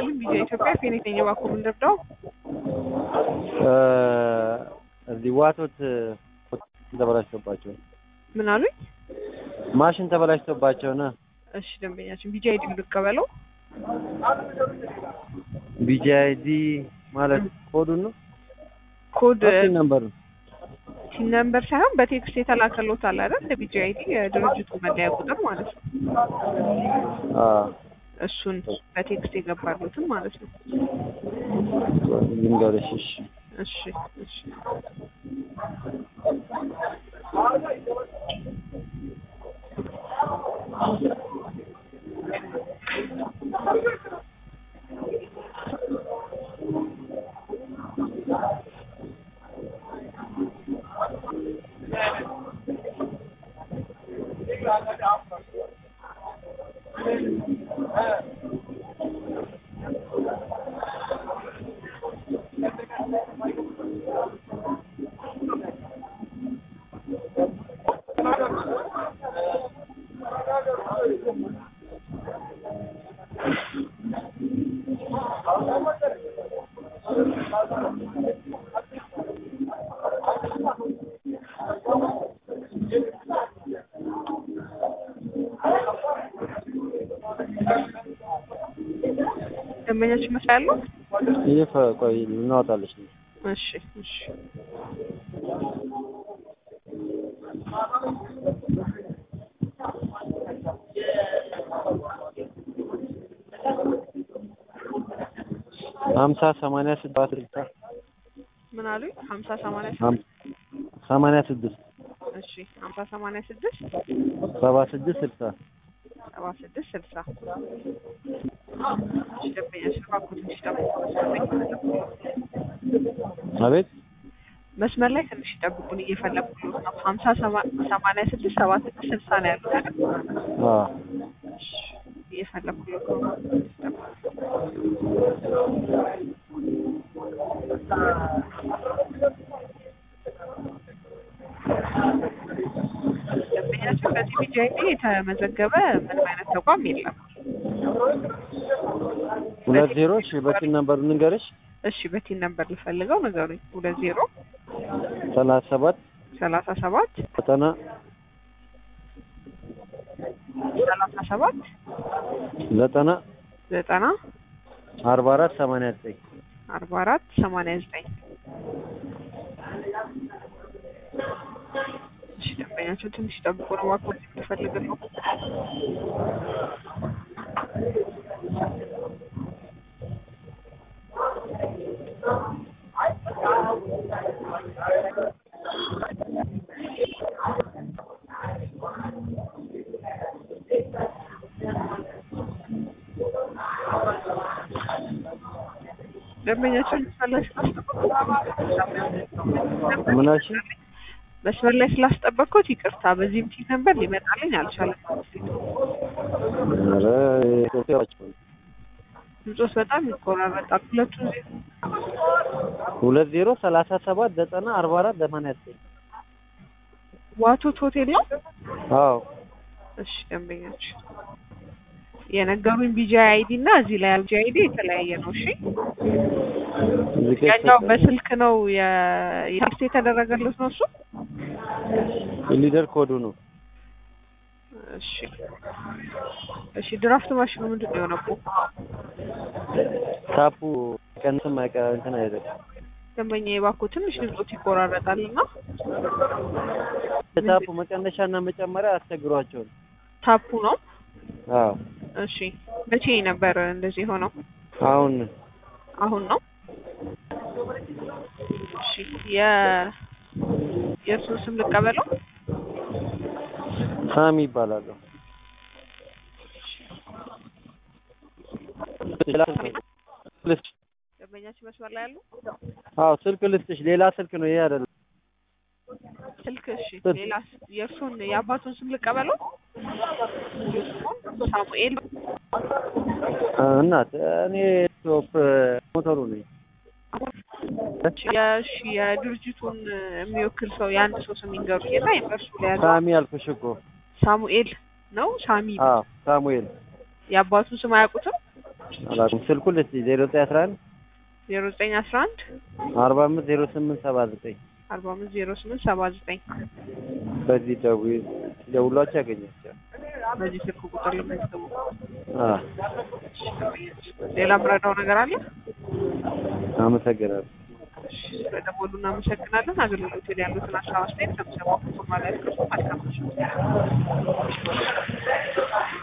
ይስጥልኝ ቪዲዮ ኢትዮጵያ ከኔተኛ ባኩ ምንደርዳው እዚህ ዋቶት ተበላሽቶባቸው ምን አሉኝ? ማሽን ተበላሽቶባቸው ነ እሺ ደንበኛችን ቢጂ አይዲ ልቀበለው። ቢጂአይዲ ማለት ኮዱን ነው ኮድ ፒን ነምበር ነው ቲን ነምበር ሳይሆን በቴክስት የተላከሎት አለ አይደል? ቢጂ አይዲ የድርጅቱ መለያ ቁጥር ማለት ነው። አዎ እሱን በቴክስት የገባሉትን ማለት ነው። ልንገርሽ እሺ እሺ እሺ ደንበኛችን መስሪያ ያለው ይህ ቆይ እናወጣለች ነው እሺ እሺ ሀምሳ ሰማንያ ስድስት ስልሳ ምን አሉኝ? ሀምሳ ሰማንያ ሀም- ሰማንያ ስድስት እሺ ሀምሳ ሰማንያ ስድስት ሰባ ስድስት ስልሳ ሰባ ስድስት ስልሳ እሺ ደንበኛችን እባክዎ ትንሽ ጠብቁ። አቤት መስመር ላይ ትንሽ ይጠብቁን፣ እየፈለኩት ነው። ሀምሳ ሰማ- ሰማንያ ስድስት ሰባ ስድስት ስልሳ ነው ያሉት አይደል? አዎ እሺ እየፈለኩት ነው። ደንበኛችን በዚህ ቢጂ አይዲ የተመዘገበ ምንም አይነት ተቋም የለም። ሁለት ዜሮ እሺ በፒን ነምበሩ ልንገርሽ እሺ በቲን ነምበር ልፈልገው ንገሩኝ። ሁለት ዜሮ ሰላሳ ሰባት ሰላሳ ሰባት ዘጠና ሰላሳ ሰባት ዘጠና ዘጠና አርባ አራት ሰማንያ ዘጠኝ አርባ አራት ሰማንያ ዘጠኝ እሺ ደንበኛቸው ትንሽ ጠብቆ ነው እባክዎ ልፈልግ ነው። ደንበኛቸውን መስመር ላይ ስላስጠበቅኩት ምን አልሽኝ? መስመር ላይ ስላስጠበቅኩት ይቅርታ። በዚህም ቲን ነበር ሊመጣልኝ አልቻለም። ኧረ ኢትዮጵያዎች ድምፆስ በጣም ይቆራረጣል። ሁለቱ ሁለት ዜሮ ሰላሳ ሰባት ዘጠና አርባ አራት ሰማንያ ዘጠኝ ዋቶት ሆቴል ነው። አዎ እሺ ደንበኛችን የነገሩኝ ቢጂ አይዲ እና እዚህ ላይ ያለ ቢጂ አይዲ የተለያየ ነው። እሺ እዚህ ጋር ያኛው በስልክ ነው የቴክስት የተደረገለት ነው እሱ። ሊደር ኮዱ ነው እሺ እሺ ድራፍት ማሽኑ ምንድን ነው የሆነብው? ታፑ ቀንስም አይቀ እንትን አይደለም ደንበኛ የባኮ ትንሽ ድምፆት ይቆራረጣል እና ታፑ መቀነሻና መጨመሪያ አስቸግሯቸው ነው ታፑ ነው። አዎ እሺ መቼ ነበር እንደዚህ የሆነው? አሁን አሁን ነው። እሺ የ የእርሱን ስም ልቀበለው። ሳሚ ይባላሉ ልስጥሽ ደንበኛችን መስመር ላይ ያሉ አዎ ስልክ ልስጥሽ ሌላ ስልክ ነው ይሄ አይደለም ስልክ እሺ፣ ስልክ። ሌላ የእርሱን የአባቱን ስም ልቀበለው። ሳሙኤል እናት እኔ ቶፕ ሞተሩ ነኝ የእሺ የድርጅቱን የሚወክል ሰው የአንድ ሰው ስም ይንገሩኝ እና የእርሱ ላይ ያለው ሳሚ አልኩሽ እኮ ሳሙኤል ነው። ሳሚ አዎ ሳሙኤል የአባቱን ስም አያውቁትም? አላውቅም። ስልኩን ልስጥሽ ዜሮ ዘጠኝ አስራ አንድ ዜሮ ዘጠኝ አስራ አንድ አርባ አምስት ዜሮ ስምንት ሰባ ዘጠኝ አርባ አምስት ዜሮ ስምንት ሰባ ዘጠኝ በዚህ ደውዪ ደውሏቸው ያገኛቸዋል። በዚህ ስልክ ቁጥር ልመዝገቡ። አዎ ሌላ ምረዳው ነገር አለ? አመሰግናለሁ። ስለደወሉ እናመሰግናለን። አገልግሎት ላይ ያሉትን ሀሳብ አስተያየት ከምሰማ ማለት ነው። መልካም ምሽት።